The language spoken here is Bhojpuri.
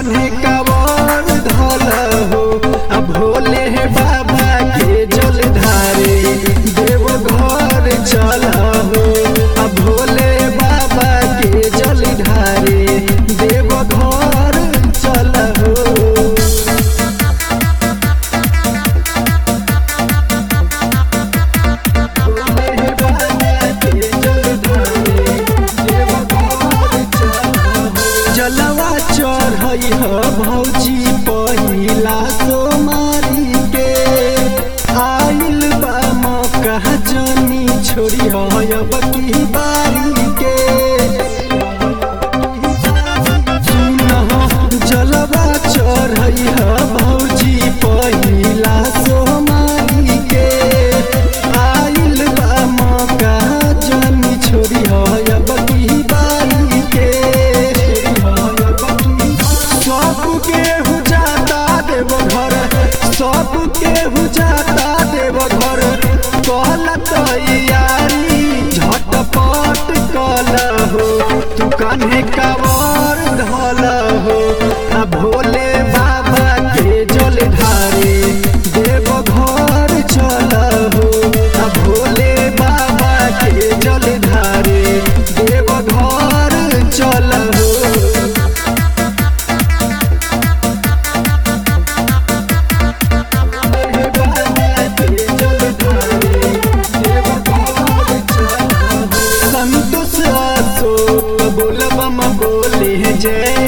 कान्हे कावर धल हो आ भोले बाबा के जल ढारे देव घर चल हो आ भोले बाबा के जल ढारे देव घर चल हो जलवा चढ़ई ह भौजी पहिला सोमारी के आइल बा मौका जनी छोड़ी अब की बारी के सुनह जलवा चढ़ई ह भौजी पहिला सोमारी के आइल बा मौका जनी छोड़ी अब की बारी के सब केहू जाता देव घर सब केहू जाता देव घर कहल तैयारी झटपट कल हो तू कान्हे कावर धल हो आ भोले बाबा के जल ढारे देव घर चल हो आ भोले बाबा के जल ढारे देव घर चल हो संतोष अशोक बोल बम बोले जय